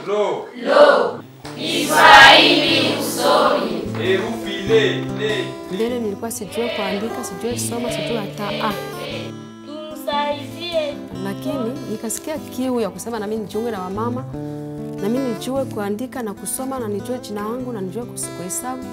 Lo. Kiswahili usomi. Herufi le, le. Mbele nilikuwa sijue kuandika, sijue soma, sijue hata a, Tumsaidie. lakini nikasikia kiu ya kusema nami nijiunge na wamama, nami nijue kuandika na kusoma na nijue jina langu na nijue kus- kuhesabu.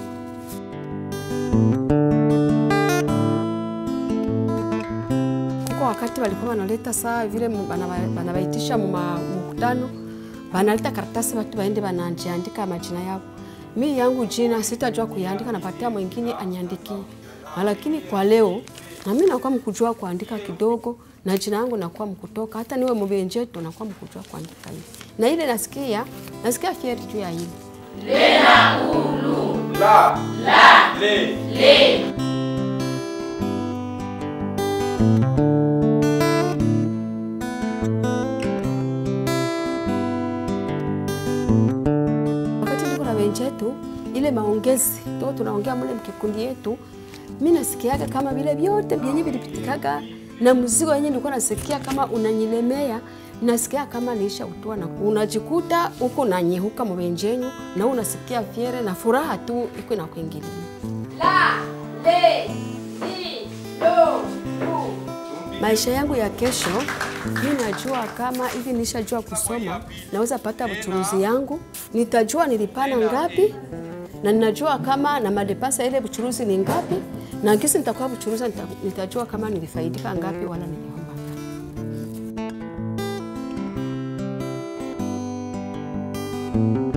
Kuko wakati walikuwa wanaleta saa vile mu- banaba- banabaitisha mu ma- mkutano, banaleta karatasi watu baende banajiandika majina yao. Mi yangu jina sitajua kuiandika, napatia mwingine aniandikie. Lakini kwa leo na mimi nakuwa mkujua kuandika kidogo na jina yangu nakuwa mkutoka, hata niwe mbenjeto nakuwa mkujua kuandika hivi, na ile nasikia nasikia fieri juu ya hili. La. La. Le. wakati niko na wenzetu, ile maongezi to tunaongea mule mkikundi yetu, mi nasikiaga kama vile vyote vyenye vilipitikaga na mzigo wenye nilikuwa nasikia kama unanyilemea, nasikia kama niisha utoa na unajikuta huko nanyehuka mwenjenyu na unasikia fiere na furaha tu iko na kuingilia. La, le, li, lo, lu. Maisha yangu ya kesho, mi najua kama hivi nishajua kusoma, naweza pata buchuruzi yangu, nitajua nilipana ngapi na ninajua kama na madepasa ile buchuruzi ni ngapi, na kisi nitakuwa buchuruzi nita- nitajua kama nilifaidika ngapi wala niliomba ngapi.